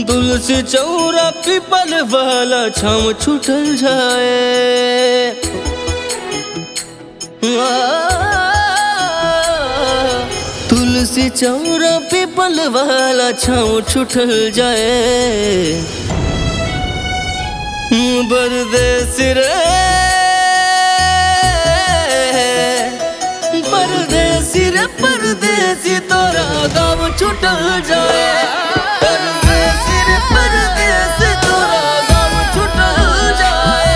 तुलसी चौरा पीपल वाला छाम छूटल जाए आ, तुलसी चौरा पीपल वाला छाम छूटल जाए परदेस रे परदेसी रे परदेसी तोरा गाँव छूटल जाए परदेसी रे परदेसी तोरा गाँव छूटल जाए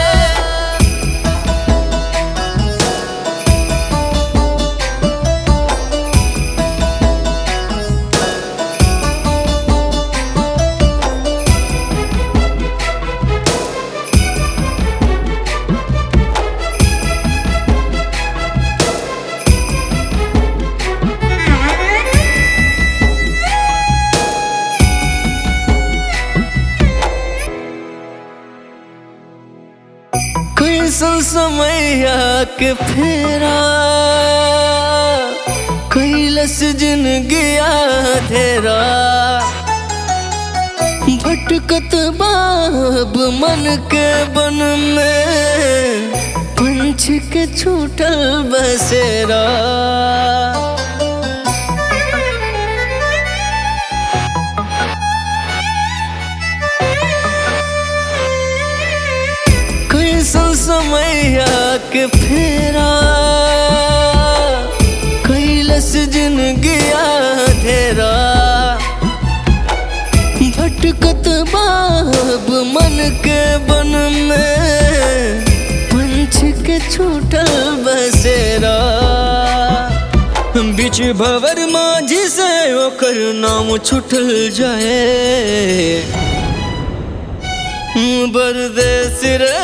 कैसन समैया के फेरा कैलस जिनगी धेरा भटकत बाब मन के बन में पंछ के छूटल बसेरा कैसन समैया के फेरा कैलस जिनगी धेरा भटकत बाब मन के बन में पंछ के छूटल बसेरा बीच भवर माझी से ओकर नाम छूटल जाए परदेस रे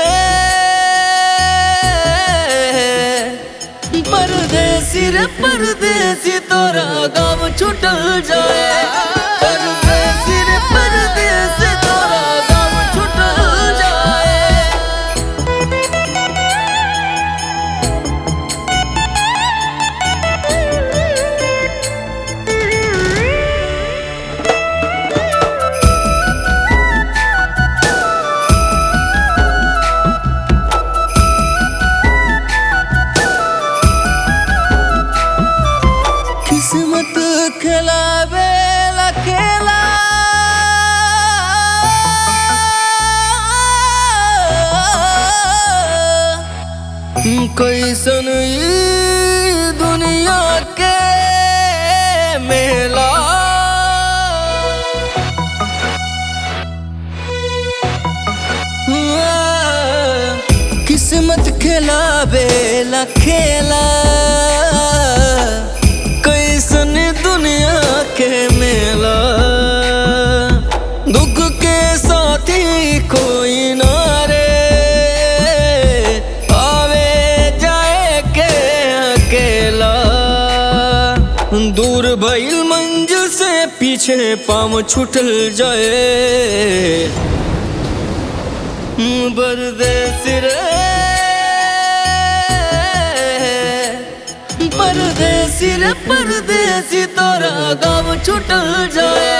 परदेसी रे परदेसी तोरा गाँव छूटल जाए परदेसी रे परदेसी तोरा गाँव छूटल जाए किस्मत खिलावे ला खेला कैसन ई दुनिया के मेला किस्मत खिलावे ला खेला कैसन दुनिया के मेला दुख के साथी कोई ना रे आवे जाए के अकेला दूर भइल मंजिल से पीछे पाम छूटल जाए परदेस रे परदेसी रे परदेसी तोरा गाँव छूटल जाए